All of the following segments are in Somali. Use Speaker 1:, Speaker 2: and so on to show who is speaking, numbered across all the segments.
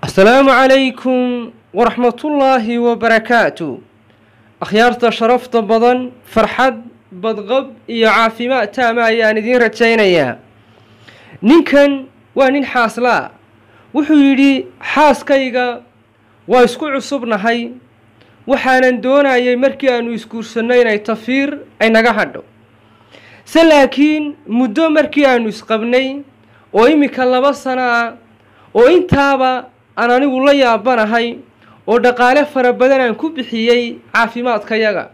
Speaker 1: asalaamu calaykum waraxmatullaahi wabarakaatu akhyaarta sharafta badan farxad badqab iyo caafimaad taama ayaan idiin rajaynayaa ninkan waa nin xaaslaa wuxuu yidhi xaaskayga waa isku cusubnahay waxaanan doonayay markii aanu isguursanno inay tafiir ay naga hadho se laakiin muddo markii aanu isqabnay oo iminka laba sano ah oo intaaba aan anigu la yaabanahay oo dhaqaale fara badan aan ku bixiyey caafimaadkayaga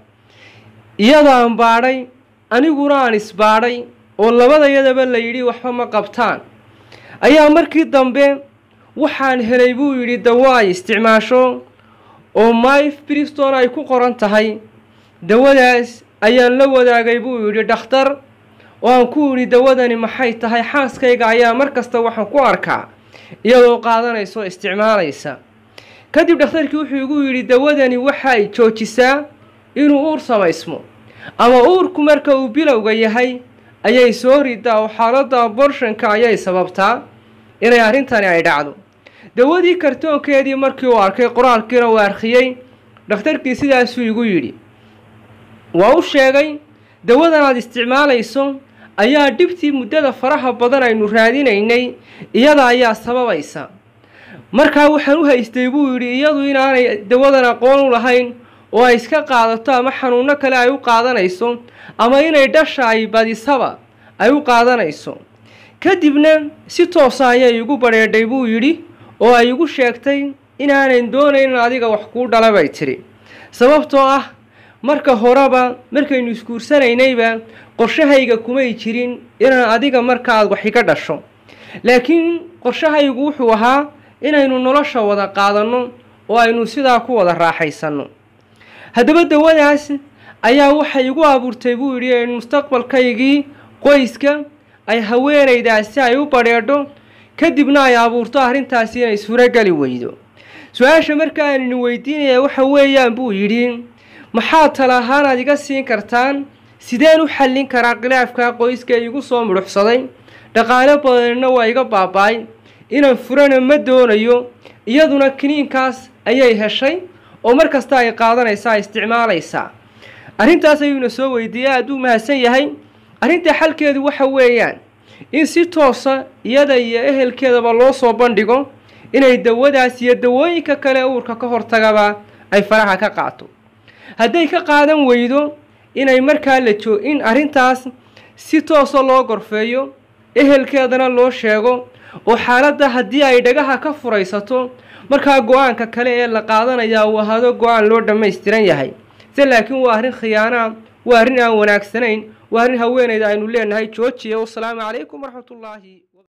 Speaker 1: iyadaan baadhay aniguna aan isbaadhay oo labadayadaba la yidhi waxba ma qabtaan ayaa markii dambe waxaan helay buu yidhi dawo ay isticmaasho oo myf briston ay ku qoran tahay dawadaas ayaan la wadaagay buu yidhi dhakhtar oo aan ku yidhi dawadani maxay tahay xaaskayga ayaa mar kasta waxaan ku arkaa iyadoo qaadanaysa oo isticmaalaysa kadib dhakhtarkii wuxuu igu yidhi dawadani waxa ay joojisaa inuu uur samaysmo ama uurku marka uu bilowga yahay ayay soo ridaa oo xaaladda aborshonka ayay sababtaa inay arrintani ay dhacdo dawadii kartoonkeedii markii uu arkay qoraalkiina uu arkiyey dhakhtarkii sidaasuu igu yidhi waa u sheegay dawadan aad isticmaalayso ayaa dhibtii muddada faraha badan aynu raadinaynay iyada ayaa sababaysa markaa waxaan u haystay buu yidhi iyadu inaanay dawadan aqoon u lahayn oo ay iska qaadato ama xanuunno kale ay u qaadanayso ama inay dhasha ay badisaba ay u qaadanayso kadibna si toosa ayay igu badheedhay buu yidhi oo ay igu sheegtay inaanan doonayn in adiga wax kuu dhala bay tidhi sababtoo ah marka horeba markaynu isguursanaynayba qorshahayga kumay jirin inaan adiga markaaad wax iga dhasho laakiin qorshahaygu wuxuu ahaa inaynu nolosha wada qaadanno oo aynu sidaa ku wada raaxaysanno haddaba dawadaas ayaa waxay igu abuurtay buu yidhi in mustaqbalkaygii qoyska ay haweenaydaasi ay u badheedho kadibna ay abuurto arrintaasi inay suurogeli weydo su-aasha marka aan idin weydiinaya waxa weeyaan buu yidhi maxaad tala ahaanaad iga siin kartaan sideen u xallin karaa khilaafka qoyska igu soo mudhuxsaday dhaqaale badanina waa iga baaba-ay inaan furana ma doonayo iyaduna kiniinkaas ayay heshay oo mar kasta ay qaadanaysaa ay isticmaalaysaa arrintaas ayuuna soo weydiiyey aaduu mahadsan yahay arrinta xalkeedu waxa weeyaan in si toosa iyada iyo ehelkeedaba loo soo bandhigo inay dawadaas iyo dawooyinka kale uurka ka hortagaba ay faraha ka qaato hadday ka qaadan weydo inay markaa la joo in arrintaas si toosa loo gorfeeyo ehelkeedana loo sheego oo xaaladda haddii ay dhagaha ka furaysato markaa go-aanka kale ee la qaadanayaa uu ahaado go-aan loo dhammaystiran yahay se laakiin waa arrin khiyaanaa waa arrin aan wanaagsanayn waa arrin haweenayda aynu leenahay joojiya wasalaamu calaykum waraxmatullaahi